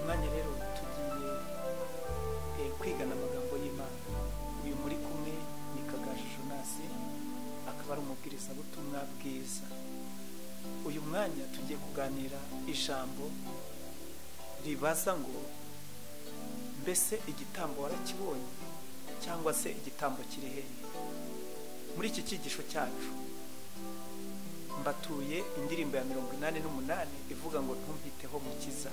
mwanya rero tugiye eh, kwigana amagambo y'imana uyu muri kumwe ni kagaju jonasi akaba ari umubwirizabutumwa bwiza uyu mwanya tugiye kuganira ijambo ribaza ngo mbese igitambo warakibonye cyangwa se igitambo kiri hehe muri iki cyigisho cyacu mbatuye indirimbo ya mirongo inani n'umunani ivuga ngo ntumpiteho mukiza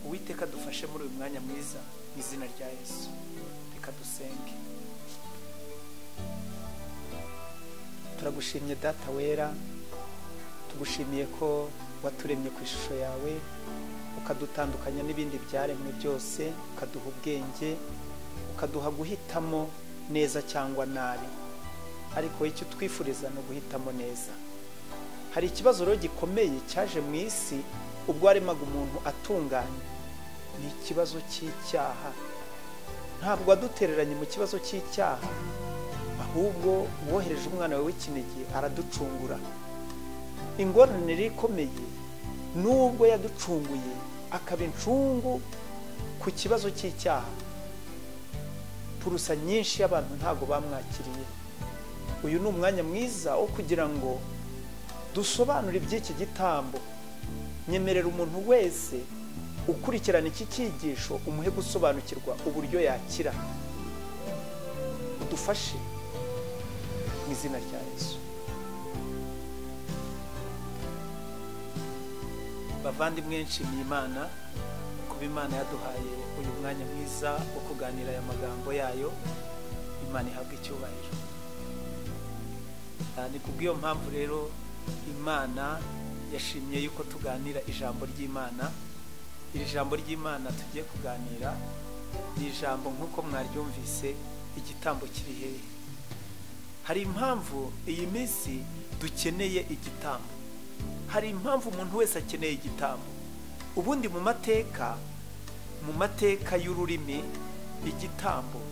uwiteka dufashe muri uyu mwanya mwiza mu izina rya yesu reka dusenge turagushimye data wera tugushimiye ko waturemye ku ishusho yawe ukadutandukanya n'ibindi byaremwe byose ukaduha ubwenge ukaduha guhitamo neza cyangwa nabi ariko icyo twifuriza ni uguhitamo neza hari ikibazo rero gikomeye cyaje mu isi ubwo waremaga umuntu atunganye ni ikibazo cy'icyaha ntabwo wadutereranye mu kibazo cy'icyaha ahubwo wohereje umwana wawe w'ikinege araducungura ingorane rero ikomeye n'ubwo yaducunguye akaba incungu ku kibazo cy'icyaha purusa nyinshi y'abantu ntabwo bamwakiriye uyu ni umwanya mwiza wo kugira ngo dusobanure iby'iki gitambo nyemerera umuntu wese ukurikirana iki cyigisho umuhe gusobanukirwa uburyo yakira udufashe mu izina rya yesu bavandimwe nshimiye imana kuba imana yaduhaye uyu mwanya mwiza wo kuganira aya magambo yayo imana ihabwa icyubahiro Ah, ni kubw'iyo mpamvu rero imana yashimye yuko tuganira ijambo ry'imana iri jambo ry'imana tugiye kuganira ni ijambo nk'uko mwaryumvise igitambo kiri hehe hari impamvu iyi minsi dukeneye igitambo hari impamvu umuntu wese akeneye igitambo ubundi mu mateka mu mateka y'ururimi igitambo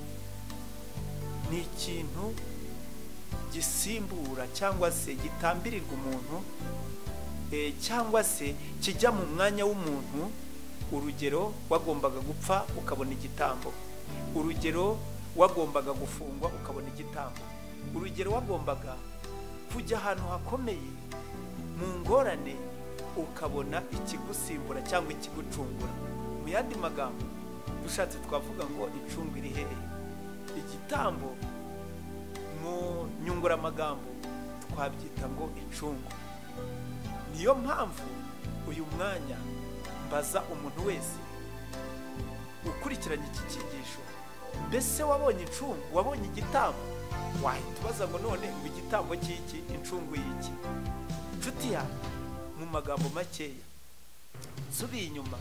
ni ikintu gisimbura cyangwa se gitambirirwa umuntu eh, cyangwa se kijya mu mwanya w'umuntu urugero wagombaga gupfa ukabona igitambo urugero wagombaga gufungwa ukabona igitambo urugero wagombaga kujya ahantu hakomeye mu ngorane ukabona ikigusimbura cyangwa ikigucungura mu yandi magambo ushatse twavuga ngo icungu iri hehe igitambo mu nyunguramagambo twabyita ngo icungu niyo mpamvu uyu mwanya mbaza umuntu wese ukurikiranye iki cyigisho mbese wabonye incungu wabonye igitambo wahita ubaza ngo none ngo igitambo cy'iki incungu y'iki inshuti yawe mu magambo makeya nsubiye inyuma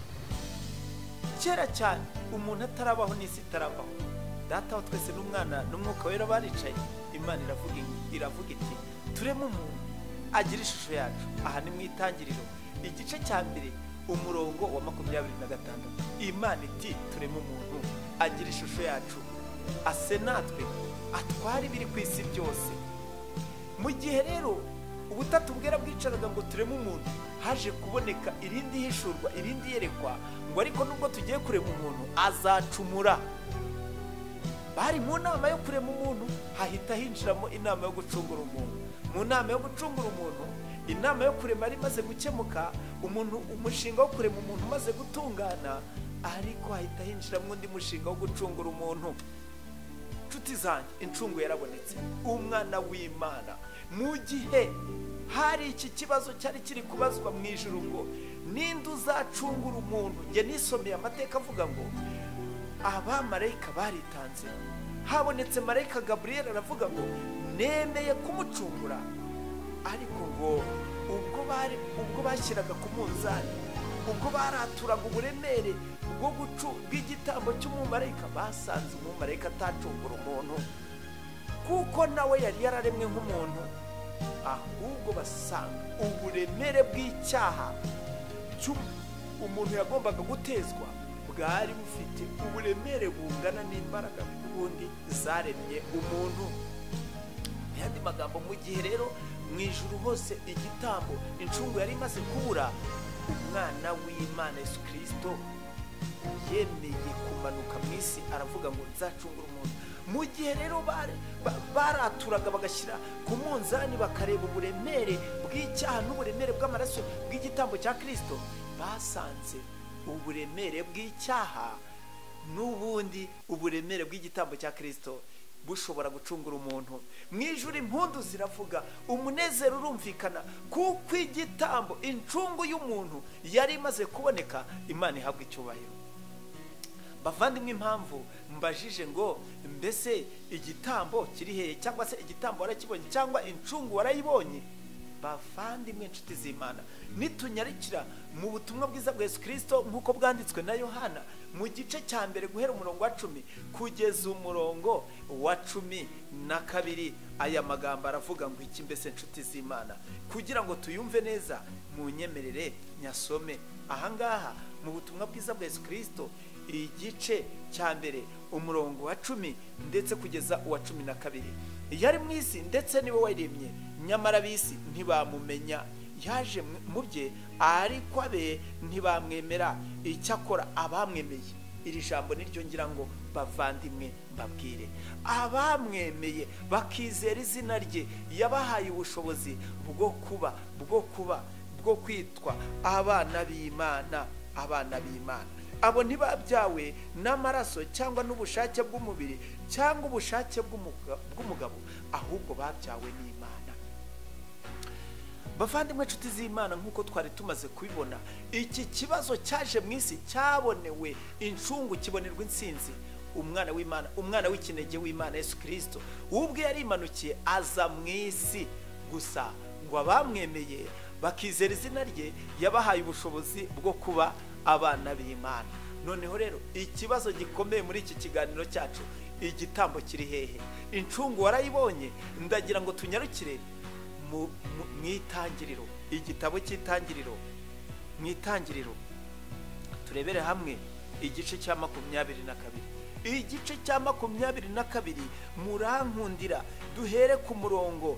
kera cyane umuntu atarabaho n'isi itarabaho data wa twese n'umwana n'umwuka wera baricaye imana iravuga iravuga iti tureme umuntu agira ishusho yacu aha ni mu itangiriro igice cya mbere umurongo wa makumyabiri na gatandatu imana iti tureme umuntu agira ishusho yacu ase natwe atwara ibiri ku isi byose mu gihe rero ubutatu bwera bwicaraga ngo tureme umuntu haje kuboneka irindi hishurwa irindi yerekwa ngo ariko nubwo tugiye kurema umuntu azacumura bari mu nama yo kurema umuntu hahita hinjiramo inama yo gucungura umuntu mu nama yo gucungura umuntu inama yo kurema yari imaze gukemuka umuntu umushinga wo kurema umuntu umaze gutungana ariko hahita hinjiramo undi mushinga wo gucungura umuntu inshuti zanjye incungu yarabonetse umwana w'imana mu gihe hari iki kibazo cyari kiri kubazwa mu ijoro ngo ninde uzacungura umuntu njye nisomeye amateka avuga ngo abamarayika baritanze habonetse marayika gaburiyeli aravuga ngo nemeye kumucungura ariko ngo ubwo bari ubwo bashyiraga ku munzani ubwo baraturaga uburemere bwo gucu bw'igitambo cy'umumarayika basanze umumarayika atacungura umuntu kuko nawe yari yararemwe nk'umuntu ahubwo basanga uburemere bw'icyaha cy'u- umuntu yagombaga gutezwa bwari bufite uburemere bungana n'imbaraga ubundi zaremye umuntu mu yandi magambo mu gihe rero mu ijuru hose igitambo incungu yari imaze kubura umwana w'imana yesu kirisito yemeye kumanuka mu isi aravuga ngo nzacungure umuntu mu gihe rero bari- ba- baraturaga bagashyira ku munzani bakareba uburemere bw'icyaha n'uburemere bw'amaraso bw'igitambo cya kirisito basanze uburemere bw'icyaha n'ubundi uburemere bw'igitambo cya kirisito bushobora gucungura umuntu mu ijuru impundu ziravuga umunezero urumvikana kuko igitambo incungu y'umuntu yari imaze kuboneka imana ihabwa icyubahiro bavandimwe impamvu mbajije ngo mbese igitambo kiri hehe cyangwa se igitambo warakibonye cyangwa incungu warayibonye bavandimwe inshuti z'imana nitunyarukira mu butumwa bwiza bwa yesu kirisito nk'uko bwanditswe na yohana mu gice cya mbere guhera umurongo wa cumi kugeza umurongo wa cumi na kabiri aya magambo aravuga ngo iki mbese inshuti z'imana kugira ngo tuyumve neza mu nyemerere nyasome ahangaha mu butumwa bwiza bwa yesu kirisito igice cya mbere umurongo wa cumi ndetse kugeza uwa cumi na kabiri yari mu isi ndetse niwe wayiremye nyamara ab'isi ntibamumenya yaje mu- mu bye ariko abe ntibamwemera icyakora abamwemeye iri jambo niryo ngira ngo bavandimwe mbabwire abamwemeye bakizera izina rye yabahaye ubushobozi bwo kuba bwo kuba bwo kwitwa abana b'imana abana b'imana abo ntibabyawe n'amaraso cyangwa n'ubushake bw'umubiri cyangwa ubushake bw'umuga- bw'umugabo ahubwo babyawe n'imana bavandimwe inshuti z'imana nk'uko twari tumaze kubibona iki kibazo cyaje mu isi cyabonewe incungu kibonerwa insinzi umwana w'imana umwana w'ikinege w'imana yesu kirisito ubwe yarimanukiye aza mu isi gusa ngo abamwemeye bakizera izina rye yabahaye ubushobozi bwo kuba abana b'imana noneho rero ikibazo gikomeye muri iki kiganiro cyacu igitambo kiri hehe incungu warayibonye ndagira ngo tunyarukire mu mu- mu itangiriro igitabo cy'itangiriro mu itangiriro turebere hamwe igice cya makumyabiri na kabiri igice cya makumyabiri na kabiri murankundira duhere ku murongo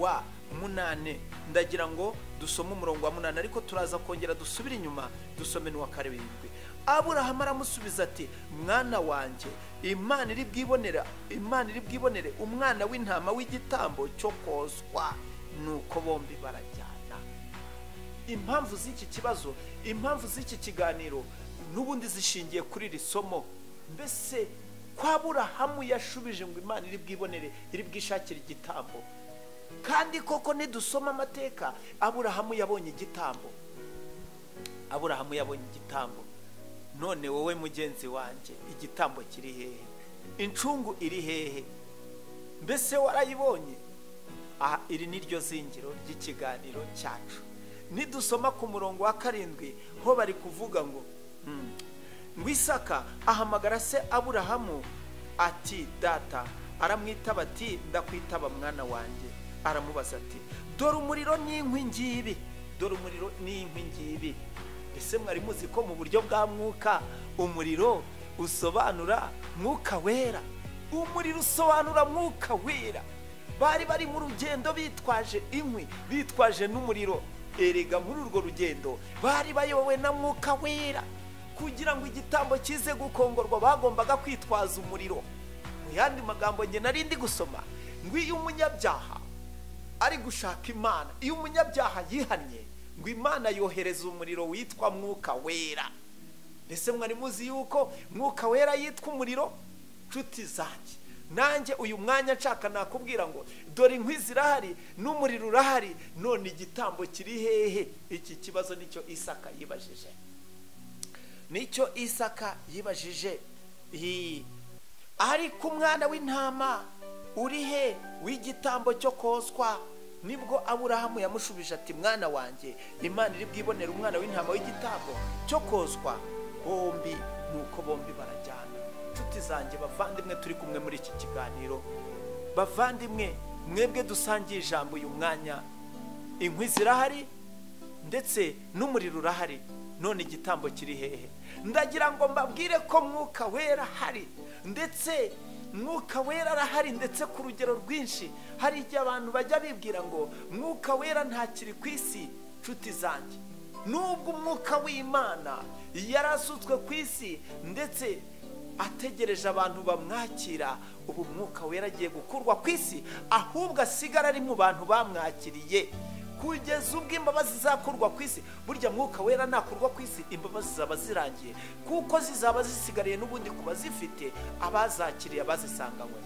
wa munane ndagira ngo dusome umurongo wa munane ariko turaza kongera dusubire inyuma dusome n'uwa karindwi aburahamu aramusubiza ati mwana wanjye imana iri bwibonera imana iri bwibonere umwana w'intama w'igitambo cyo koswa nuko bombi barajyana impamvu z'iki kibazo impamvu z'iki kiganiro n'ubundi zishingiye kuri iri somo mbese ko aburahamu yashubije ngo imana iri bwibonere iri bwishakire igitambo kandi koko nidusoma amateka aburahamu yabonye igitambo aburahamu yabonye igitambo none wowe mugenzi wanjye igitambo kiri hehe incungu iri hehe mbese warayibonye aha iri ni ryo zingiro ry'ikiganiro cyacu nidusoma ku murongo wa karindwi ho bari kuvuga ngo "Hmm, ngo isaka ahamagara se aburahamu ati data aramwitaba ati ndakwitaba mwana wanjye aramubaza ati dore umuriro n'inkwi ngibi dore umuriro n'inkwi ngibi mbese mwari muzi ko mu buryo bwa mwuka umuriro usobanura mwuka wera umuriro usobanura mwuka wera bari bari mu rugendo bitwaje inkwi bitwaje n'umuriro erega muri urwo rugendo bari bayobowe na mwuka wera kugira ngo igitambo kize gukongorwa bagombaga kwitwaza umuriro mu yandi magambo nge nari ndi gusoma ngo iyo umunyabyaha ari gushaka imana iyo umunyabyaha yihannye ngo imana yohereza umuriro witwa mwuka wera mbese mwari muzi yuko mwuka wera yitwa umuriro nshuti zanjye nanjye uyu mwanya nshaka nakubwira ngo dore inkwi zirahari n'umuriro urahari none igitambo kiri hehe iki kibazo nicyo isaka yibajije nicyo isaka yibajije Hi. ariko umwana w'intama uri he w'igitambo cyo koswa nibwo aburahamu yamushubije ati mwana wanjye imana iri bwibonere umwana w'intama w'igitambo cyo koswa bombi nuko bombi barajyana inshuti zanjye bavandimwe turi kumwe muri iki kiganiro bavandimwe mwebwe dusangiye ijambo uyu mwanya inkwi zirahari ndetse n'umuriro urahari none igitambo kiri hehe ndagira ngo mbabwire ko mwuka wera hari ndetse mwuka wera arahari ndetse ku rugero rwinshi hari igihe abantu bajya bibwira ngo mwuka wera ntakiri ku isi nshuti zanjye nubwo umwuka w'imana yari asutswe ku isi ndetse ategereje abantu bamwakira ubu umwuka wera agiye gukurwa ku isi ahubwo asigara ari mu bantu bamwakiriye kugeza ubwo imbabazi zizakurwa ku isi burya mwuka wera nakurwa ku isi imbabazi zizaba zirangiye kuko zizaba zisigariye n'ubundi ku bazifite abazakiriye abazisanganywe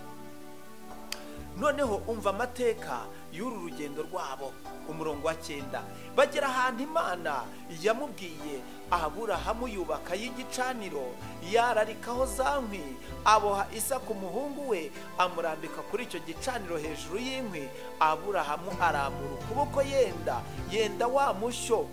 noneho umva amateka y'uru rugendo rwabo umurongo wa cyenda bagera ahantu imana yamubwiye aburahamu yubaka y'igicaniro yararikaho za nkwi aboha isaku umuhungu we amurambika kuri icyo gicaniro hejuru y'inkwi aburahamu arambura ukuboko yenda yenda wa mushyo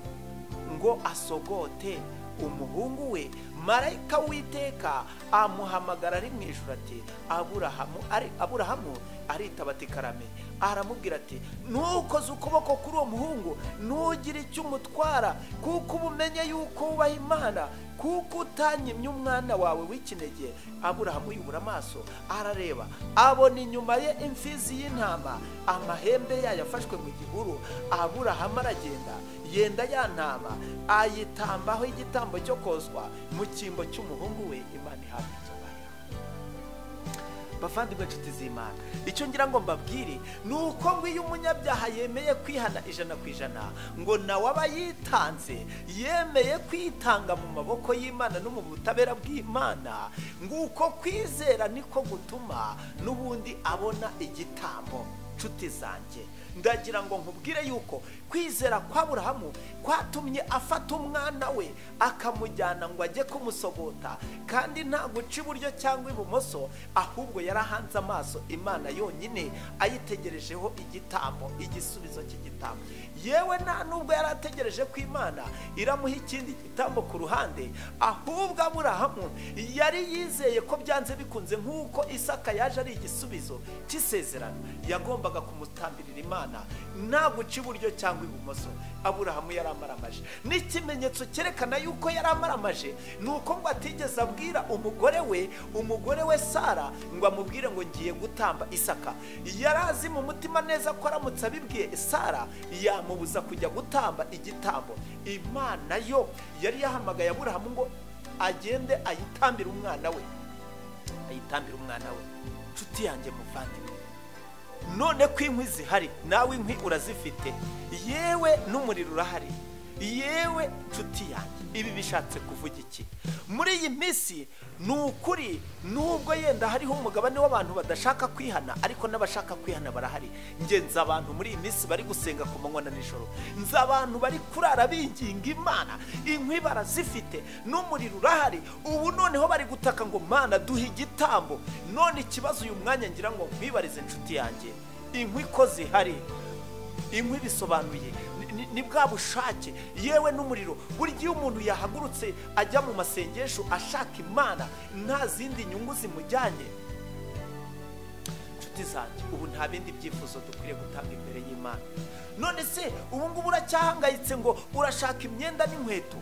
ngo asogote umuhungu we marayika witeka amuhamagara ari mu ijoro ati aburahamu ari aburahamu aritaba ati karame aramubwira ati ntukoze ukuboko kuri uwo muhungu ntugire icyo umutwara kuko uba umenya yuko wubaha imana kuko utanyimye umwana wawe w'ikinege aburahamu yubura amaso arareba abona inyuma ye imfizi y'intama amahembe yayo afashwe mu gihuru aburahamu aragenda yenda ya ntama ayitambaho igitambo cyo kozwa mu cyimbo cy'umuhungu we imana ihabwa inzoga bavandimwe inshuti z'imana icyo ngira ngo mbabwire ni uko ngo iyo umunyabyaha yemeye kwihana ijana ku ijana ngo nawe aba yitanze yemeye kwitanga mu maboko y'imana no mu butabera bw'imana nguko kwizera niko gutuma n'ubundi abona igitambo nshuti zanjye ndagira ngo nkubwire yuko kwizera kwa burahamu kwatumye afata umwana we akamujyana ngo ajye kumusogota kandi nta guca iburyo cyangwa ibumoso ahubwo yarahanze amaso imana yonyine ayitegerejeho igitambo igisubizo cy'igitambo yewe nta nubwo yari ategereje ko imana iramuha ikindi gitambo ku ruhande ahubwo aburahamu yari yizeye ko byanze bikunze nk'uko isaka yaje ari igisubizo cy'isezerano yagombaga kumutambirira imana nta guca iburyo cyangwa ibumoso aburahamu yari amaramaje n'ikimenyetso cyerekana yuko yari amaramaje ni uko ngo atigeze abwira umugore we umugore we sara ngo amubwire ngo ngiye gutamba isaka yari azi mu mutima neza ko aramutse abibwiye sara yamubuza kujya gutamba igitambo imana yo yari yahamagaye aburahamu ngo agende ayitambire umwana we ayitambire umwana we inshuti yanjye muvandimwe none ko inkwi zihari nawe inkwi urazifite yewe n'umuriro urahari yewe nshuti yanjye ibi bishatse kuvuga iki muri iyi minsi ni ukuri nubwo yenda hariho umugabane w'abantu badashaka kwihana ariko n'abashaka kwihana barahari ngenzi abantu muri iyi minsi bari gusenga ku manywa na nijoro nzi abantu bari kurara binginga imana inkwi barazifite n'umuriro urahari ubu noneho bari gutaka ngo mana duhe igitambo none ikibazo uyu mwanya ngira ngo nkwibarize inshuti yanjye inkwi ko zihari inkwi bisobanuye ni bwa bushake yewe n'umuriro burya iyo umuntu yahagurutse ajya mu masengesho ashaka imana nta zindi nyungu zimujyanye inshuti zanjye ubu nta bindi byifuzo dukwiriye gutanga imbere y'imana none se ubu ngubu uracyahangayitse ngo urashaka imyenda n'inkweto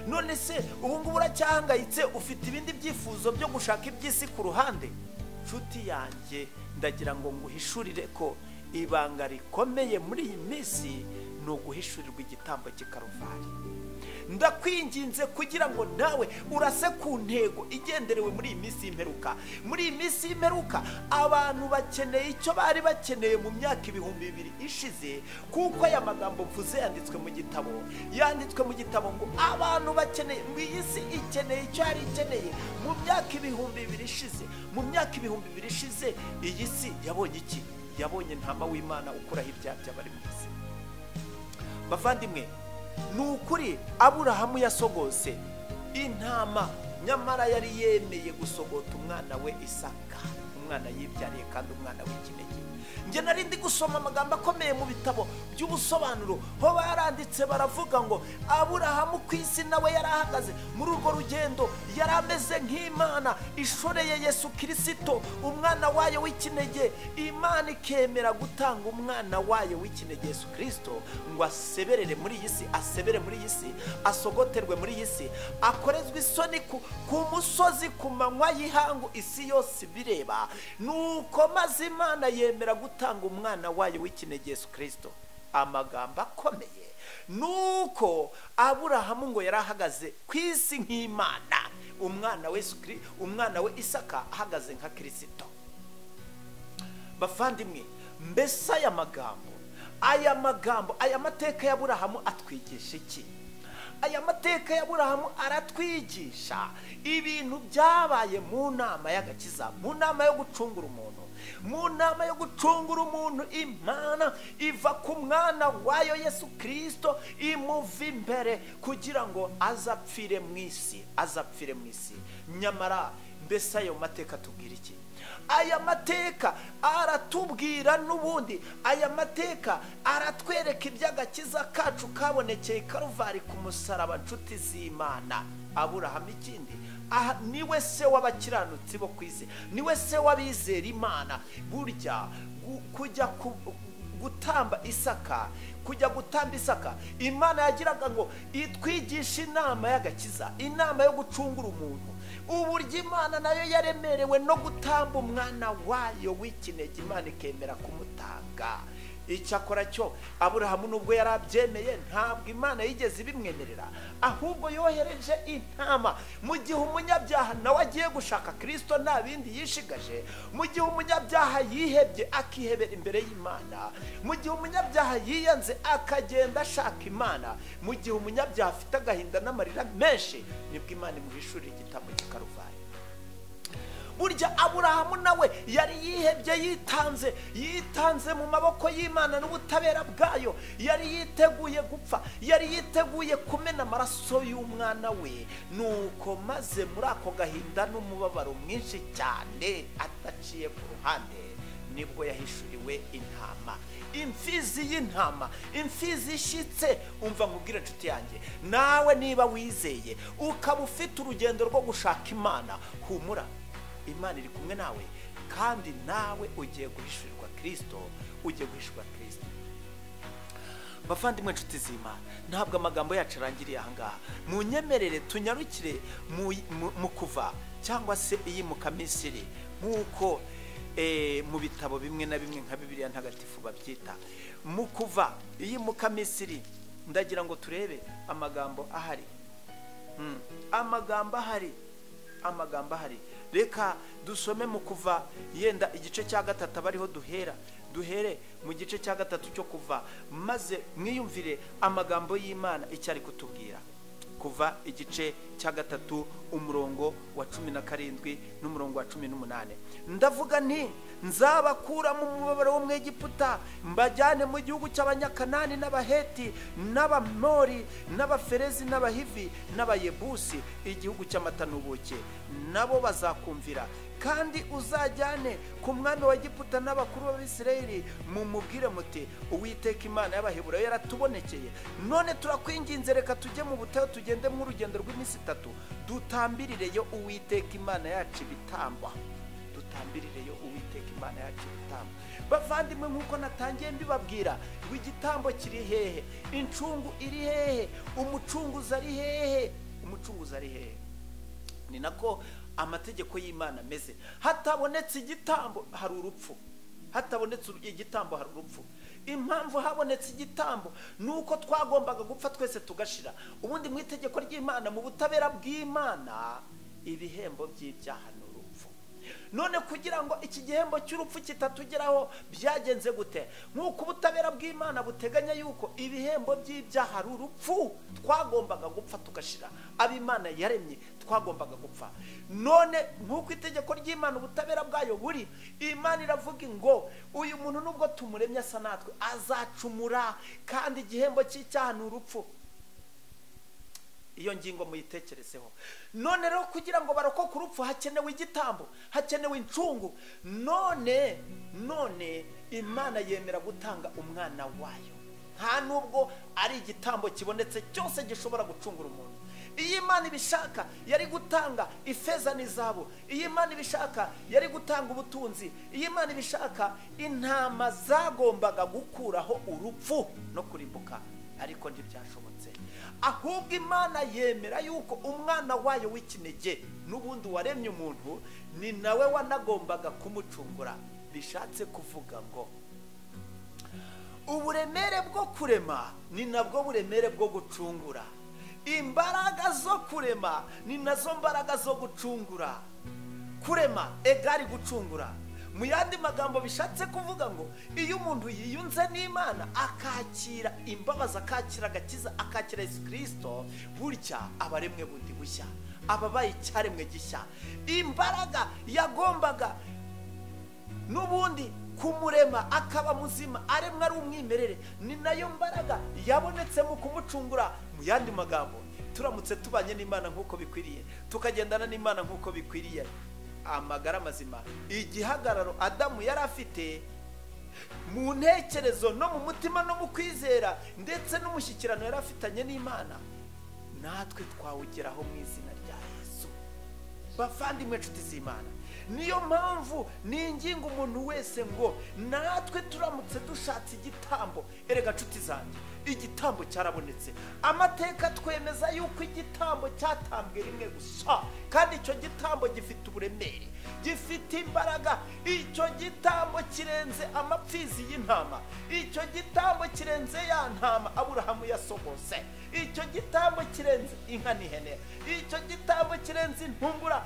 none se ubu ngubu uracyahangayitse ufite ibindi byifuzo byo gushaka iby'isi ku ruhande inshuti yanjye ndagira ngo nguhishurire ko ibanga rikomeye muri iyi minsi ni uguhishurirwa igitambo cy'ikaruvari ndakwinginze kugira ngo nawe urase ku ntego igenderewe muri iyi minsi y'imperuka muri iyi minsi y'imperuka abantu bakeneye icyo bari bakeneye mu myaka ibihumbi bibiri ishize kuko aya magambo mvuze yanditswe mu gitabo yanditswe mu gitabo ngo abantu bakeneye iyi si ikeneye icyo yari ikeneye mu myaka ibihumbi bibiri ishize mu myaka ibihumbi bibiri ishize iyi si yabonye iki yabonye ntama w'imana ukuraho ibyaha by'abari mu isi bavandimwe ni ukuri aburahamu yasogose intama nyamara yari yemeye gusogota umwana we isaka umwana yibyariye kandi umwana w'ikinege njye nari ndi gusoma amagambo akomeye mu bitabo by'ubusobanuro ho baranditse baravuga ngo aburahamu ku isi nawe yari ahagaze muri urwo rugendo yari ameze nk'imana ishoreye yesu kirisito umwana wayo w'ikinege imana ikemera gutanga umwana wayo w'ikinege yesu kirisito ngo aseberere muri iyi si asebere muri iyi si asogoterwe muri iyi si akorezwe isoni ku musozi ku manywa y'ihangu isi yose ibireba ni uko maze imana yemera gutanga umwana wayo w'ikinege yesu kirisito amagambo akomeye nuko aburahamu ngo yari ahagaze ku isi nk'imana umwana we Kiri- umwana we isaka ahagaze nka kirisito bavandimwe mbese aya magambo aya magambo aya mateka ya burahamu atwigisha iki aya mateka ya burahamu aratwigisha ibintu byabaye mu nama y'agakiza mu nama yo gucungura umuntu mu nama yo gucungura umuntu imana iva ku mwana wayo yesu kirisito imuva imbere kugira ngo azapfire mu isi azapfire mu isi nyamara mbese ayo mateka atubwira iki aya mateka aratubwira n'ubundi aya mateka aratwereka iby'agakiza kacu kabonekeye i karuvari ku musaraba nshuti z'imana aburahamu ikindi aha niwe se w'abakiranutsi bo ku isi niwe se w'abizera imana burya gu- kujya ku gutamba isaka kujya gutamba isaka imana yagiraga ngo itwigishe inama y'agakiza inama yo gucungura umuntu uburyo imana nayo yaremerewe no gutamba umwana wayo w'ikinege imana ikemera kumutanga icyakora cyo aburahamu nubwo yari abyemeye ntabwo imana yigeze ibimwemerera ahubwo yohereje intama mu gihe umunyabyaha nawe agiye gushaka kirisito nta bindi yishigaje mu gihe umunyabyaha yihebye akihebera imbere y'imana mu gihe umunyabyaha yiyanze akagenda ashaka imana mu gihe umunyabyaha afite agahinda n'amarira menshi nibwo imana imuhishurira igitambo cy'ikaruvari burya aburahamu nawe yari yihebye yitanze yitanze mu maboko y'imana n'ubutabera bwayo yari yiteguye gupfa yari yiteguye kumena amaraso y'umwana we nuko maze muri ako gahinda n'umubabaro mwinshi cyane ataciye ku ruhande nibwo yahishuriwe intama imfizi y'intama imfizi ishyitse umva nkubwire inshuti yanjye nawe niba wizeye ukaba ufite urugendo rwo gushaka imana humura imana iri kumwe nawe kandi nawe ugiye guhishurirwa kirisito ugiye guhishurirwa kirisito bavandimwe inshuti z'imana ntabwo amagambo yacu arangiriye ahangaha munyemerere tunyarukire mu- mu- mu kuva cyangwa se iyimuka misiri nk'uko eh, mu bitabo bimwe na bimwe nka bibiliya ntagatifu babyita mu kuva iyimuka misiri ndagira ngo turebe amagambo ahari Mm. amagambo ahari amagambo ahari reka dusome mu kuva yenda igice cya gatatu aba ariho duhera duhere mu gice cya gatatu cyo kuva maze mwiyumvire amagambo y'imana icyo ari kutubwira kuva igice cya gatatu umurongo wa cumi na karindwi n'umurongo wa cumi n'umunani ndavuga nti nzabakura mu mubabaro w'umwegiputa mbajyane mu gihugu cy'abanyakanani n'abaheti n'abamori n'abaferezi n'abahivi n'abayebusi igihugu cy'amata n'ubuki nabo bazakumvira kandi uzajyane ku mwami wa giputa n'abakuru b'abisirayeli mumubwire muti uwiteka imana y'abaheburayo yaratubonekeye none turakwinginze reka tujye mu butayu tugende nk'urugendo rw'iminsi itatu dutambirireyo uwiteka imana yacu ibitambwa dutambirireyo uwiteka imana yacu ibitambo bavandimwe nk'uko natangiye mbibabwira ngo igitambo kiri hehe incungu iri hehe umucunguzi ari hehe umucunguzi ari hehe ni nako amategeko y'imana ameze hatabonetse igitambo hari urupfu hatabonetse uru- igitambo hari urupfu impamvu habonetse igitambo ni uko twagombaga gupfa twese tugashira ubundi mu itegeko ry'imana mu butabera bw'imana ibihembo by'ibyaha ni urupfu none kugira ngo iki gihembo cy'urupfu kitatugeraho byagenze gute nk'uko ubutabera bw'imana buteganya yuko ibihembo by'ibyaha ari urupfu twagombaga gupfa tugashira abo imana yaremye twagombaga gupfa none nk'uko itegeko ry'imana ubutabera bwayo buri imana iravuga ngo uyu muntu nubwo tumuremye asa natwe azacumura kandi igihembo cy'icyaha ni urupfu iyo ngingo muyitekerezeho none rero kugira ngo barokoke urupfu hakenewe igitambo hakenewe incungu none none imana yemera gutanga umwana wayo nta nubwo ari igitambo kibonetse cyose gishobora gucungura umuntu iyo imana ibishaka yari gutanga ifeza n'izahabu iyo imana ibishaka yari gutanga ubutunzi iyo imana ibishaka intama zagombaga gukuraho urupfu no kurimbuka ariko ntibyashobotse ahubwo imana yemera yuko umwana wayo w'ikinege n'ubundi waremye umuntu ni nawe wanagombaga kumucungura bishatse kuvuga ngo uburemere bwo kurema ni nabwo buremere bwo gucungura imbaraga zo kurema ni nazo mbaraga zo gucungura kurema egari gucungura mu yandi magambo bishatse kuvuga ngo iyo umuntu yiyunze n'imana akakira imbabazi akakira agakiza akakira yesu kirisito burya aba aremwe bundi bushya aba abaye icyaremwe gishya imbaraga yagombaga n'ubundi kumurema akaba muzima aremwa ari umwimerere ni nayo mbaraga yabonetsemo kumucungura mu yandi magambo turamutse tubanye n'imana nk'uko bikwiriye tukagendana n'imana nk'uko bikwiriye amagara mazima igihagararo adamu yari afite mu ntekerezo no mu mutima no mu kwizera ndetse n'umushyikirano yari afitanye n'imana natwe twawugeraho mu izina rya yesu bavandimwe inshuti z'imana niyo mpamvu ninginga umuntu wese ngo natwe turamutse dushatse igitambo erega nshuti zanjye igitambo cyarabonetse amateka twemeza yuko igitambo cyatambwe rimwe gusa kandi icyo gitambo gifite uburemere gifite imbaraga icyo gitambo kirenze amapfizi y'intama icyo gitambo kirenze ya ntama aburahamu yasohose icyo gitambo kirenze inka n'ihene icyo gitambo kirenze intungura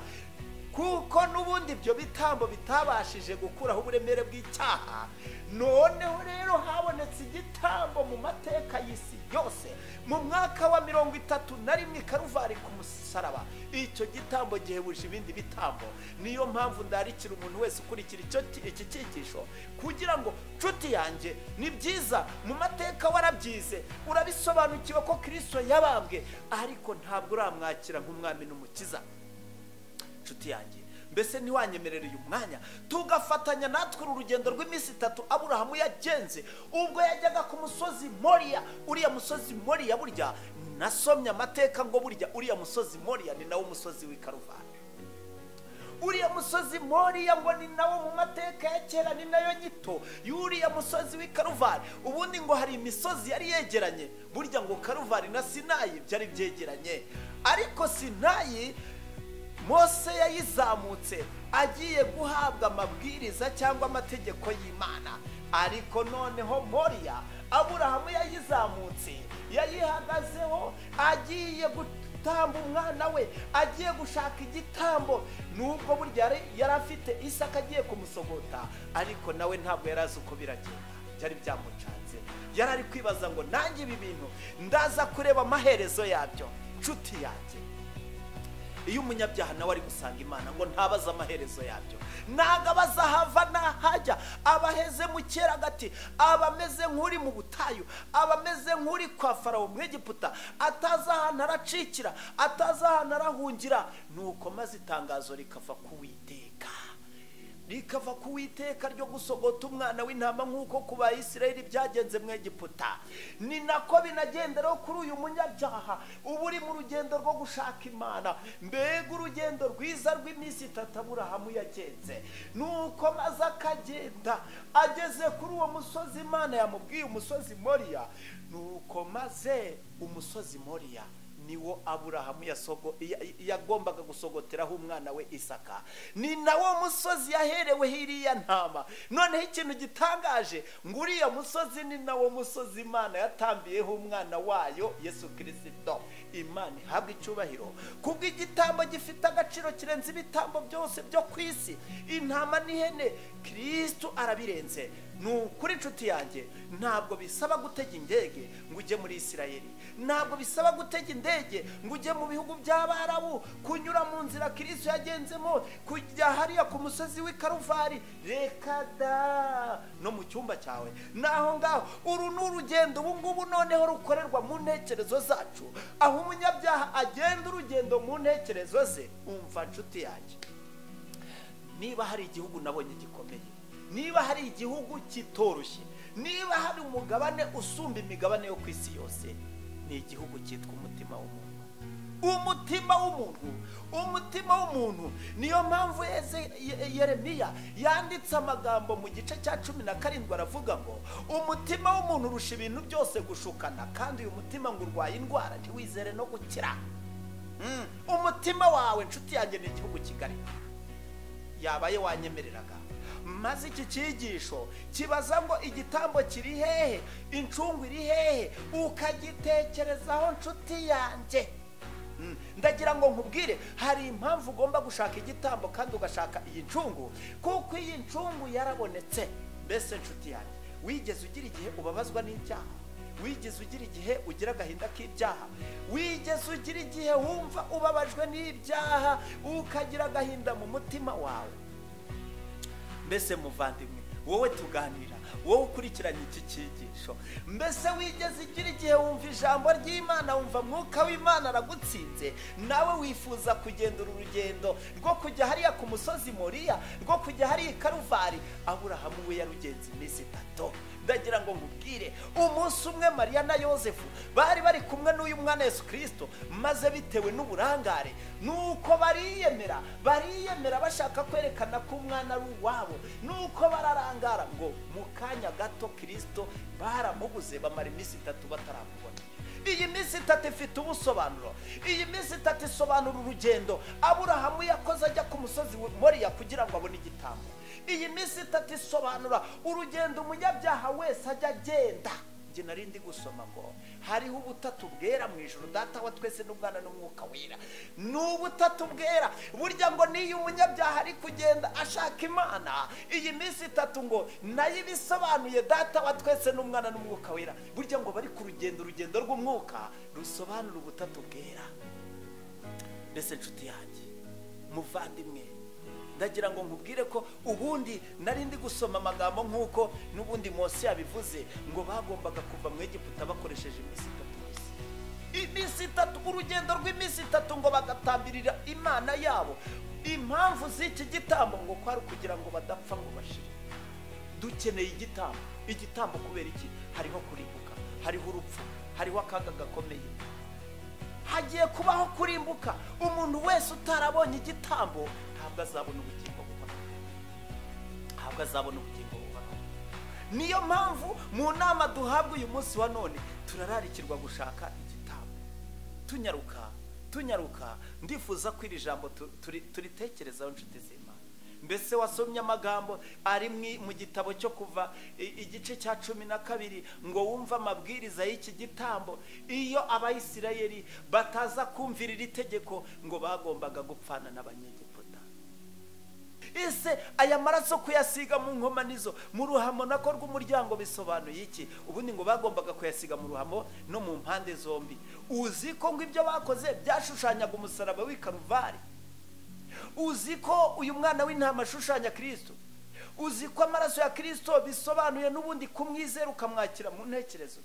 kuko n'ubundi ibyo bitambo bitabashije gukuraho uburemere bw'icyaha noneho rero habonetse igitambo mu mateka y'isi yose mu mwaka wa mirongo itatu na rimwe karuvari ku musaraba icyo gitambo gihebuje ibindi bitambo niyo mpamvu ndarikira umuntu wese ukurikira icyo iki cyigisho kugira ngo nshuti yanjye ni byiza mu mateka warabyize urabisobanukiwe ko kirisito yabambwe ariko ntabwo uramwakira nk'umwami n'umukiza inshuti yanjye mbese ntiwanyemerere uyu mwanya tugafatanya natwe uru rugendo rw'iminsi itatu aburahamu yagenze ubwo yajyaga ku musozi moriya uriya musozi moriya burya nasomye amateka ngo burya uriya musozi moriya ni nawo umusozi w'i karuvani uriya musozi moriya ngo ni nawo mu mateka ya kera ni nayo nyito y'uriya musozi w'i karuvani ubundi ngo hari imisozi yari yegeranye burya ngo karuvani na sinayi byari byegeranye ariko sinayi mose yayizamutse agiye guhabwa amabwiriza cyangwa amategeko y'imana ariko noneho moriya aburahamu yayizamutse yayihagazeho agiye gutamba umwana we agiye gushaka igitambo nubwo burya yari afite isaka agiye kumusogota ariko nawe ntabwo yari azi uko biragenda byari byamucanze yari ari kwibaza ngo nange ibi bintu ndaza kureba amaherezo yabyo nshuti yanjye iyo umunyabyaha nawe ari gusanga imana ngo ntabaze amaherezo yabyo ntabwo abaza ahava n'ahajya abaheze mu gati abameze nk'uri mu butayu abameze nk'uri kwa farawo mu egiputa atazi ahantu aracikira atazi ahantu arahungira nuko maze itangazo rikava ku witeka rikava ku witeka ryo gusogota umwana w'intama nk'uko ku bayisirayeli byagenze mu egiputa ni nako binagenderaho kuri uyu munyabyaha uba uri mu rugendo rwo gushaka imana mbega urugendo rwiza rw'iminsi itatu aburahamu yagenze nuko maze akagenda ageze kuri uwo musozi imana yamubwiye umusozi moriya nuko maze umusozi moriya niwo aburahamu yagombaga gusogoteraho umwana we isaka ni nawo musozi yahereweho iriya ntama noneho ikintu gitangaje ngo uriya musozi ni nawo musozi imana yatambiyeho umwana wayo yesu kirisito imana ihabwa icyubahiro kubwo igitambo gifite agaciro kirenze ibitambo byose byo ku isi intama n'ihene kirisitu arabirenze ni ukuri inshuti yanjye ntabwo bisaba gutega indege ngo ujye muri isirayeli ntabwo bisaba gutega indege ngo ujye mu bihugu by'abarabu kunyura mu nzira kirisitu yagenzemo kujya hariya ku musozi w'i karuvari reka da no mu cyumba cyawe naho ngaho uru ni urugendo ubu ngubu noneho rukorerwa mu ntekerezo zacu aho umunyabyaha agenda urugendo mu ntekerezo ze umva inshuti yanjye niba hari igihugu nabonye gikomeye niba hari igihugu kitoroshye niba hari umugabane usumba imigabane yo ku isi yose ni igihugu cyitwa umutima w'umuntu umutima w'umuntu umutima w'umuntu niyo mpamvu yeremiya yanditse amagambo mu gice cya cumi na karindwi aravuga ngo umutima w'umuntu urusha ibintu byose gushukana kandi uyu mutima ngo urwaye indwara ntiwizere no gukira umutima wawe inshuti yanjye ni igihugu kigali yabaye wanyemereraga maze iki cyigisho kibaza ngo igitambo kiri hehe incungu iri hehe ukagitekerezaho nshuti yanjye Mm. ndagira ngo nkubwire hari impamvu ugomba gushaka igitambo kandi ugashaka iyi ncungu kuko iyi ncungu yarabonetse mbese nshuti yanjye wigeze ugira igihe ubabazwa n'ibyaha wigeze ugira igihe ugira agahinda k'ibyaha wigeze ugira igihe wumva ubabajwe n'ibyaha ukagira agahinda mu mutima wawe mbese muvandimwe wowe tuganira wowe ukurikiranye iki cyigisho mbese wigeze igira igihe wumva ijambo ry'imana wumva mwuka w'imana aragutsinze nawe wifuza kugenda uru rugendo rwo kujya hariya ku musozi moriya rwo kujya hariya i karuvari aburahamu we yarugenze iminsi itatu ndagira ngo nkubwire umunsi umwe mariya na yosefu bari bari kumwe n'uyu mwana yesu kirisito maze bitewe n'uburangare nuko bariyemera bariyemera bashaka kwerekana ko umwana ari uwabo nuko bararangara ngo mu kanya gato kirisito baramubuze bamara iminsi itatu bataramubona iyi minsi itatu ifite ubusobanuro iyi minsi itatu isobanura urugendo aburahamu yakoze ajya ku musozi moriya kugira ngo abone igitambo iyi minsi itatu isobanura urugendo umunyabyaha wese ajya agenda njye nari ndi gusoma ngo hariho ubutatu bwera mu ijoro data wa twese n'ubwana n'umwuka wera ni ubutatu bwera burya ngo n'iyo umunyabyaha ari kugenda ashaka imana iyi minsi itatu ngo nayo ibisobanuye data wa twese n'umwana n'umwuka wera burya ngo bari ku rugendo urugendo rw'umwuka rusobanura ubutatu bwera mbese nshuti yanjye muvandimwe ndagira ngo nkubwire ko ubundi nari ndi gusoma amagambo nk'uko n'ubundi munsi yabivuze ngo bagombaga kuva mu Egiputa bakoresheje iminsi itatu gusa iminsi itatu urugendo rw'iminsi itatu ngo bagatambirira imana yabo impamvu z'iki gitambo ngo kwari ukugira ngo badapfa ngo bashire dukeneye igitambo igitambo kubera iki hariho kurimbuka hariho urupfu hariho akaga gakomeye hagiye kubaho kurimbuka umuntu wese utarabonye igitambo ntabwo azabona ubugingo buhoraho ntabwo azabona ubugingo buhoraho niyo mpamvu mu nama duhabwa uyu munsi wa none turararikirwa gushaka igitambo tunyaruka tunyaruka ndifuza ko iri jambo turitekerezaho inshuti z'imana mbese wasomye amagambo ari mu gitabo cyo kuva igice cya cumi na kabiri ngo wumve amabwiriza y'iki gitambo iyo abayisirayeri bataza kumvira iri tegeko ngo bagombaga gupfana n'abanyegiputa ese aya maraso kuyasiga mu nkomanizo mu ruhamo nako rw'umuryango bisobanuye iki ubundi ngo bagombaga kuyasiga mu ruhamo no mu mpande zombi uzi ko ngo ibyo bakoze byashushanyaga umusaraba w'i karuvari uzi ko uyu mwana w'intama ashushanya kirisito uzi ko amaraso ya kirisito bisobanuye n'ubundi kumwizera ukamwakira mu ntekerezo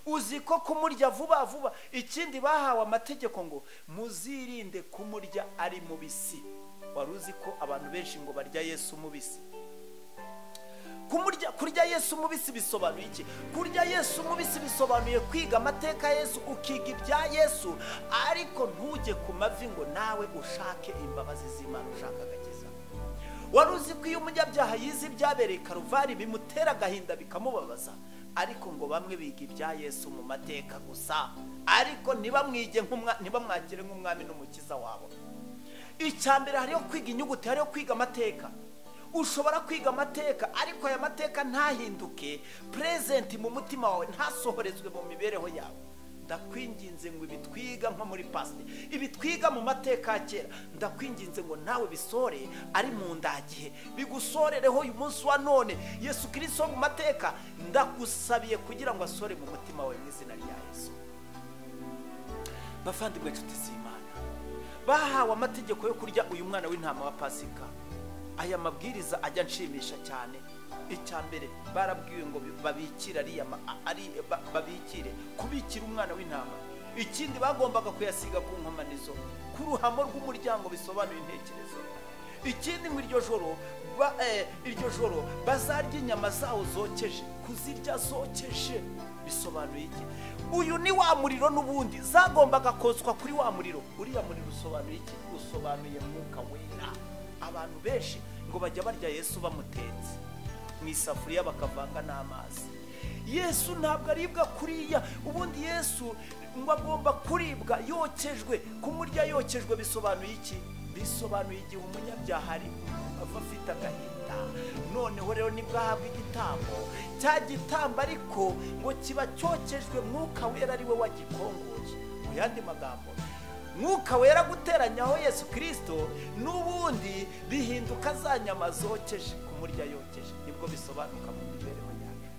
uzi ko kumurya vuba vuba ikindi bahawe amategeko ngo muzirinde kumurya ari mubisi wari uzi ko abantu benshi ngo barya yesu mubisi kurya yesu mubisi bisobanuye iki kurya yesu mubisi bisobanuye kwiga amateka yesu ukiga ibya yesu ariko ntujye ku mavi ngo nawe ushake imbabazi z'imana ushaka agakiza wari uzi ko iyo umunyabyaha yize ibyabereye karuvari bimutera agahinda bikamubabaza ariko ngo bamwe biga ibya yesu mu mateka gusa ariko ntibamwakire nk'umwami n'umukiza wabo icya mbere hariho kwiga inyuguti hariho kwiga amateka ushobora kwiga amateka ariko aya mateka ntahinduke purezenti mu mutima wawe ntasohorezwe mu mibereho yawe ndakwinginze ngo ibi twiga nko muri pasite ibi twiga mu mateka ya kera ndakwinginze ngo nawe bisore ari mu ndagihe bigusorereho uyu munsi wa none yesu kirisito mu mateka ndagusabiye kugira ngo asore mu mutima wawe mu izina rya yesu bavandimwe inshuti z'imana bahawe amategeko yo kurya uyu mwana w'intama wa pasika aya mabwiriza ajya anshimisha cyane icya mbere barabwiwe ngo babikire babikire kubikira umwana w'intama ikindi bagombaga kuyasiga ku nkomanizo ku ruhamo rw'umuryango bisobanuye intekerezo ikindi ngo iryo joro iryo joro bazarya inyama zawo zokeje kuzirya zokeje bisobanuye iki uyu ni wa muriro n'ubundi zagombaga kotswa kuri wa muriro uriya muriro usobanuye iki usobanuye mwuka wera abantu benshi ngo bajya barya yesu bamutetse mu isafuriya bakavanga n'amazi yesu ntabwo aribwa kuriya ubundi yesu ngo agomba kuribwa yokejwe kumurya yokejwe bisobanuye iki bisobanuye igihe umunyabyaha ari ava afite agahinda noneho rero nibwo ahabwa igitambo cya gitambo ariko ngo kiba cyokejwe mwuka wera ari we wagikongoye mu yandi magambo mwuka wera guteranyaho yesu kirisito n'ubundi bihinduka za nyama zokeje kumurya yokeje nibwo bisobanuka mu mibereho yacu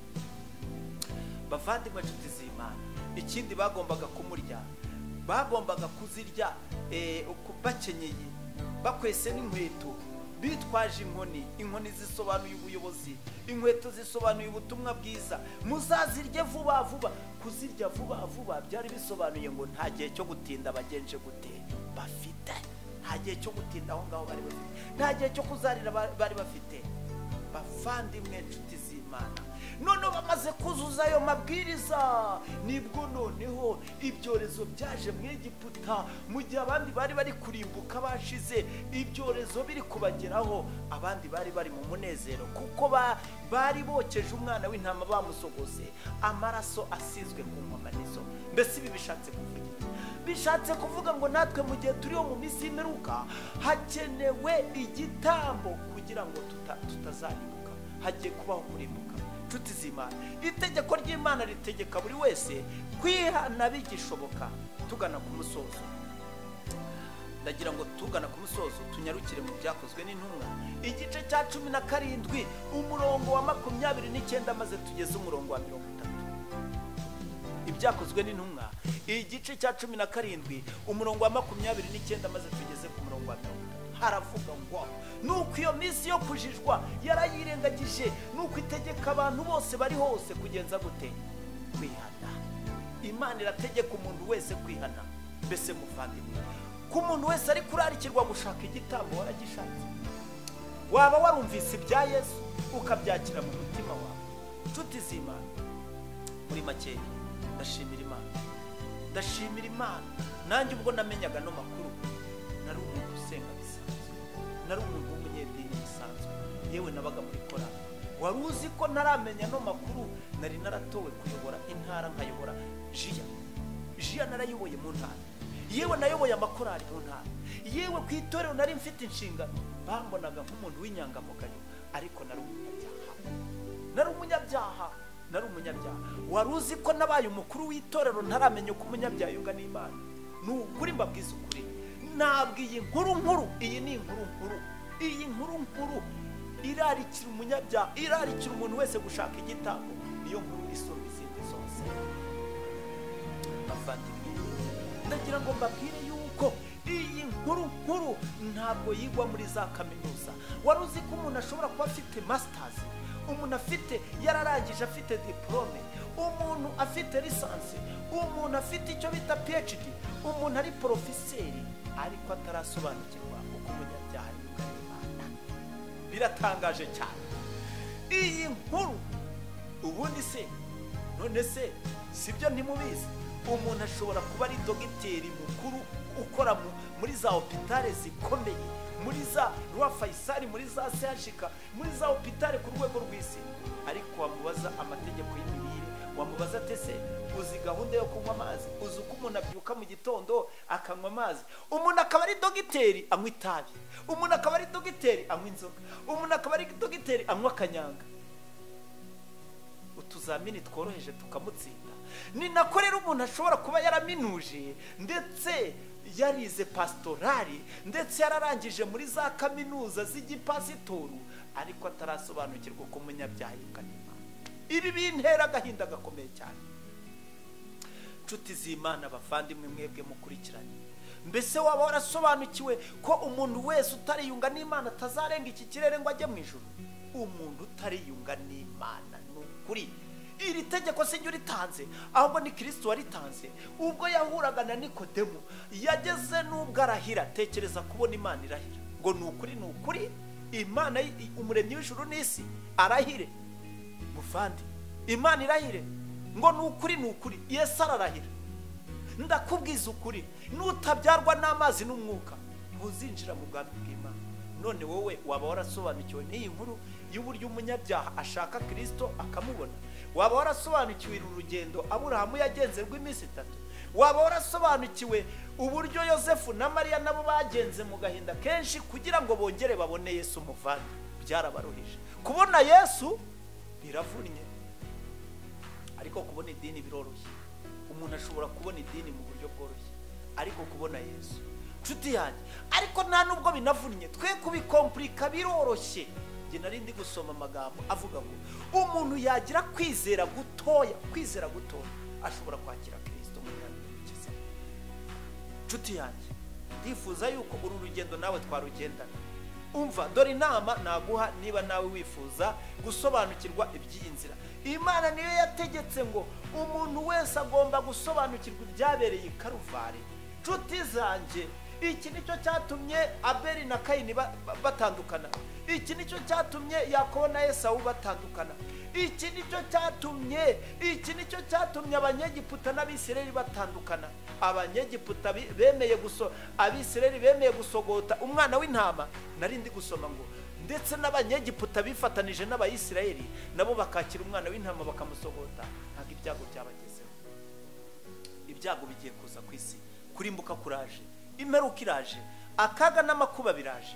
bavandimwe inshuti z'imana ikindi bagombaga kumurya bagombaga kuzirya bakenyeye bakwese n'inkweto bitwaje inkoni inkoni zisobanuye ubuyobozi inkweto zisobanuye ubutumwa bwiza muzazirye vuba vuba kuzirya vuba vuba byari bisobanuye ngo nta gihe cyo gutinda bagenje gute bafite nta gihe cyo gutinda aho ngaho bari bafite nta gihe cyo kuzarira bari bafite bavandimwe inshuti z'imana noneho bamaze kuzuza ayo mabwiriza nibwo noneho ibyorezo byaje mu Egiputa mu gihe abandi bari bari kurimbuka bashize ibyorezo biri kubageraho abandi bari bari mu munezero kuko bari bokeje umwana w'intama bamusogoze amaraso asizwe ku nkomanizo mbese ibi bishatse kuvuga iki bishatse kuvuga ngo natwe mu gihe turiho mu minsi y'imperuka hakenewe igitambo kugira ngo tutazarimbuka hagiye kubaho kurimbuka inshuti z'imana itegeko ry'imana ritegeka buri wese kwihana bigishoboka tugana ku musozo ndagira ngo tugana ku musozo tunyarukire mu byakozwe n'intumwa igice cya cumi na karindwi umurongo wa makumyabiri n'icyenda maze tugeze umurongo wa mirongo itatu ibyakozwe n'intumwa igice cya cumi na karindwi umurongo wa makumyabiri n'icyenda maze tugeze ku murongo wa mirongo itatu haravuga ngo nuko iyo minsi yo kujijwa yarayirengagije nuko itegeka abantu bose bari hose kugenza gute kwihana imana irategeka umuntu wese kwihana mbese muvandimwe ko umuntu wese ari kurarikirwa gushaka igitambo waragishatse waba warumvise ibya yesu ukabyakira mu mutima wawe inshuti z'imana muri make ndashimira imana ndashimira imana nanjye ubwo namenyaga no makuru nari umuntu usenga nari umuntu w'umunyedini bisanzwe yewe nabaga muri korari wari uzi ko ntaramenya ano makuru nari naratowe kuyobora intara nkayobora jiya jiya narayoboye mu ntara yewe nayoboye amakorari mu ntara yewe ku itorero nari mfite inshingano bambonaga nk'umuntu w'inyangamugayo ariko nari umunyabyaha nari umunyabyaha nari umunyabyaha wari uzi ko nabaye umukuru w'itorero ntaramenya uko umunyabyaha yungana imana ni ukuri mbabwiza ukuri ntabwo iyi nkuru nkuru iyi ni inkuru nkuru iyi nkuru nkuru irarikira umunyabyaha irarikira umuntu wese gushaka igitabo niyo nkuru isumba izindi zose bavandimwe ndagira ngo mbabwire yuko iyi nkuru nkuru ntabwo yigwa muri za kaminuza wari uzi ko umuntu ashobora kuba afite masitazi umuntu afite yararangije afite diporome umuntu afite lisansi umuntu afite icyo bita phd umuntu ari porofiseri ariko atarasobanukirwa uko umunyabyaha yungana imana biratangaje cyane iyi nkuru ubundi se none se si byo ntimubizi umuntu ashobora kuba ari dogiteri mukuru ukora muri za opitare zikomeye muri za rwa fayisari muri za sehashika muri za opitare ku rwego rw'isi ariko wamubaza amategeko y'imirire wamubaza atese uzi gahunda yo kunywa amazi uzi uko umuntu abyuka mu gitondo akanywa amazi umuntu akaba ari dogiteri anywa itabi umuntu akaba ari dogiteri anywa inzoga umuntu akaba ari dogiteri anywa akanyanga utuzamini tworoheje tukamutsinda ni nako rero umuntu ashobora kuba yaraminuje ndetse yarize pasitorari ndetse yararangije muri za kaminuza z'igipasitoru ariko atarasobanukirwa uko umunyabyaha yungana ibi bintera agahinda gakomeye cyane inshuti z'imana abavandimwe mwebwe mukurikiranye mbese waba warasobanukiwe ko umuntu wese utariyunga n'imana atazarenga iki kirere ngo ajye mu ijoro umuntu utariyunga n'imana ni ukuri iri tegeko si ryo ritanze ahubwo ni kirisito waritanze ubwo yahuraga na nikodemu yageze n'ubwo arahira tekereza kubona imana irahira ngo ni ukuri ni ukuri imana umuremyi w'ijuru n'isi arahire muvandi imana irahire ngo ni ukuri ni ukuri yesu ararahira ndakubwiza ukuri n'utabyarwa n'amazi n'umwuka ntuzinjira mu bwami bw'imana none wowe waba warasobanukiwe n'iyi nkuru y'uburyo umunyabyaha ashaka kirisito akamubona waba warasobanukiwe urugendo aburahamu yagenze rw'iminsi itatu waba warasobanukiwe uburyo yosefu na mariya nabo bagenze mu gahinda kenshi kugira ngo bongere babone yesu umuvande byarabaruhije kubona yesu biravunnye ariko kubona idini biroroshye umuntu ashobora kubona idini mu buryo bworoshye ariko kubona yesu nshuti yanjye ariko nta nubwo binavunnye twe kubikompurika biroroshye njye nari ndi gusoma amagambo avuga ngo umuntu yagira kwizera gutoya kwizera gutoya ashobora kwakira kirisito mu myanya y'urukiza nshuti yanjye ndifuza yuko uru rugendo nawe twarugendana umva dore inama naguha niba nawe wifuza gusobanukirwa iby'iyi nzira imana niyo yategetse ngo umuntu wese agomba gusobanukirwa ibyabereye i karuvari nshuti zanjye iki nicyo cyatumye abeli na kayini ba- ba- batandukana iki nicyo cyatumye yakobo na esawu batandukana iki nicyo cyatumye iki nicyo cyatumye abanyegiputa n'abisirayeli batandukana abanyegiputa bi- bemeye guso abisirayeli bemeye gusogota umwana w'intama nari ndi gusoma ngo ndetse n'abanyegiputa bifatanije n'abayisirayeli nabo bakakira umwana w'intama bakamusogota ntabwo ibyago byabagezeho ibyago bigiye kuza ku isi kurimbuka kuraje imperuka iraje akaga n'amakuba biraje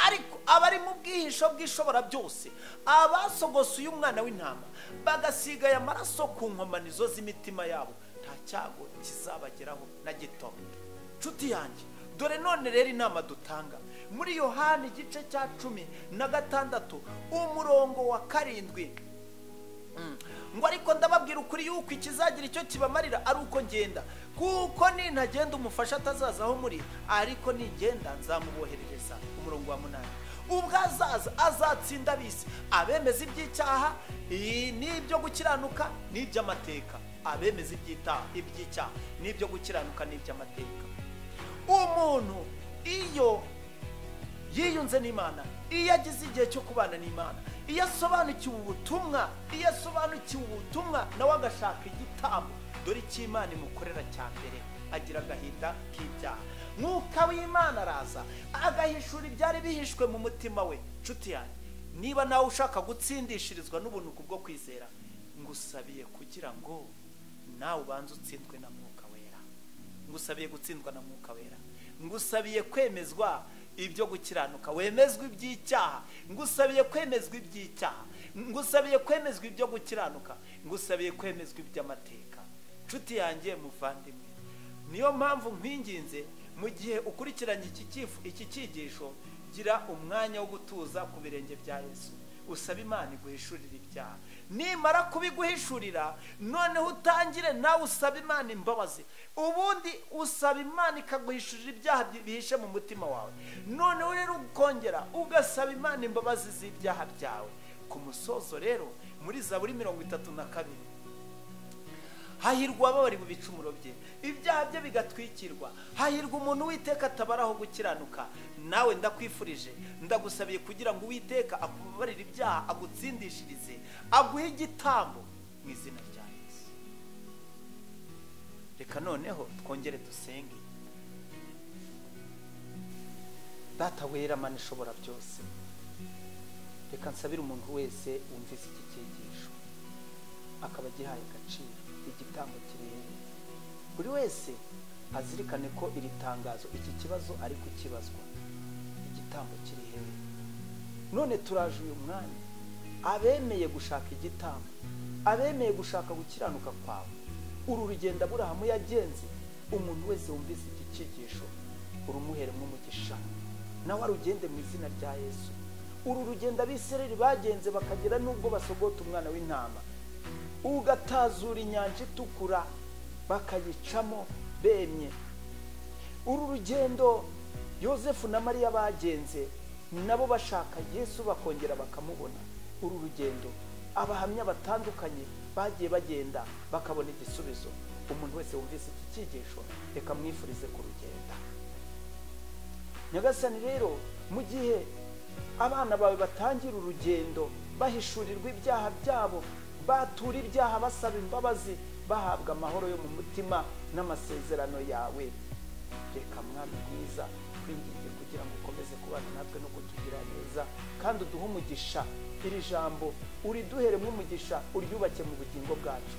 ariko abari mu bwihisho bw'ishobora byose abasogose uyu mwana w'intama bagasiga aya maraso ku nkomanizo z'imitima yabo nta cyago kizabageraho na gito nshuti yanjye dore none rero inama dutanga muri yohani igice cya cumi na gatandatu umurongo wa karindwi ngo ariko ndababwira ukuri yuko ikizagira icyo kibamarira ari uko ngenda kuko nintagenda umufasha atazaza aho muri ariko nigenda nzamuboherereza umurongo wa munani ubwo azaza azatsinda abisi abemeza iby'icyaha i- n'ibyo gukiranuka n'iby'amateka abemeza iby'ita- iby'icyaha n'ibyo gukiranuka n'iby'amateka umuntu iyo yiyunze n'imana iyo agize igihe cyo kubana n'imana iyo asobanukiwe ubutumwa iyo asobanukiwe ubutumwa nawe agashaka igitambo dore icyo imana imukorera cya mbere agira agahinda k'ibyaha mwuka w'imana araza agahishura ibyari bihishwe mu mutima we nshuti yanjye niba nawe ushaka gutsindishirizwa n'ubunuku bwo kwizera ngusabiye kugira ngo nawe ubanze utsindwe na mwuka wera ngusabiye gutsindwa na mwuka wera ngusabiye kwemezwa ibyo gukiranuka wemezwa iby'icyaha ngusabiye kwemezwa iby'icyaha ngusabiye kwemezwa ibyo gukiranuka ngusabiye kwemezwa iby'amateka nshuti yanjye muvandimwe niyo mpamvu nkwinginze mu gihe ukurikiranye iki cyifu- iki cyigisho gira umwanya wo gutuza ku birenge bya yesu usaba imana iguhishurira ibyaha nimara kubiguhishurira noneho utangire nawe usaba imana imbabazi ubundi usaba imana ikaguhishurira ibyaha bi- bihishe mu mutima wawe noneho rero ukongera ugasaba imana imbabazi z'ibyaha byawe ku musozo rero muri zaburi mirongo itatu na kabiri hahirwa ababari mu bicumuro bye ibyaha bye bigatwikirwa hahirwa umuntu witeka atabaraho gukiranuka nawe ndakwifurije ndagusabiye kugira ngo uwiteka akubabarire ibyaha agutsindishirize aguhe igitambo mu izina rya yesu reka noneho twongere dusenge data wera mana ishobora byose reka nsabire umuntu wese wumvise iki cyigisho akaba agihaye agaciro igitambo kirenze buri wese azirikane ko iri tangazo iki kibazo ari kukibazwa igitambo kiri hehe none turaje uyu mwanya abemeye gushaka igitambo abemeye gushaka gukiranuka kwawe uru rugendo aburahamu yagenze umuntu wese wumvise iki cyigisho urumuheremo umugisha nawe arugende mu izina rya yesu uru rugendo abisirayeli bagenze bakagera n'ubwo basogota umwana w'intama ugatazura inyanja itukura bakayicamo bemye uru rugendo yosefu na mariya bagenze nabo bashaka yesu bakongera bakamubona uru rugendo abahamya batandukanye bagiye bagenda bakabona igisubizo umuntu wese wumvise iki cyigisho reka mwifurize kurugenda nyagasani rero mu gihe abana bawe batangira urugendo bahishurirwa ibyaha byabo batura ibyaha basaba imbabazi bahabwa amahoro yo mu mutima n'amasezerano yawe reka mwami mwiza twinginge kugira ngo ukomeze kubana natwe no kutugira kandi uduhe umugisha iri jambo uriduheremo umugisha uryubake mu bugingo bwacu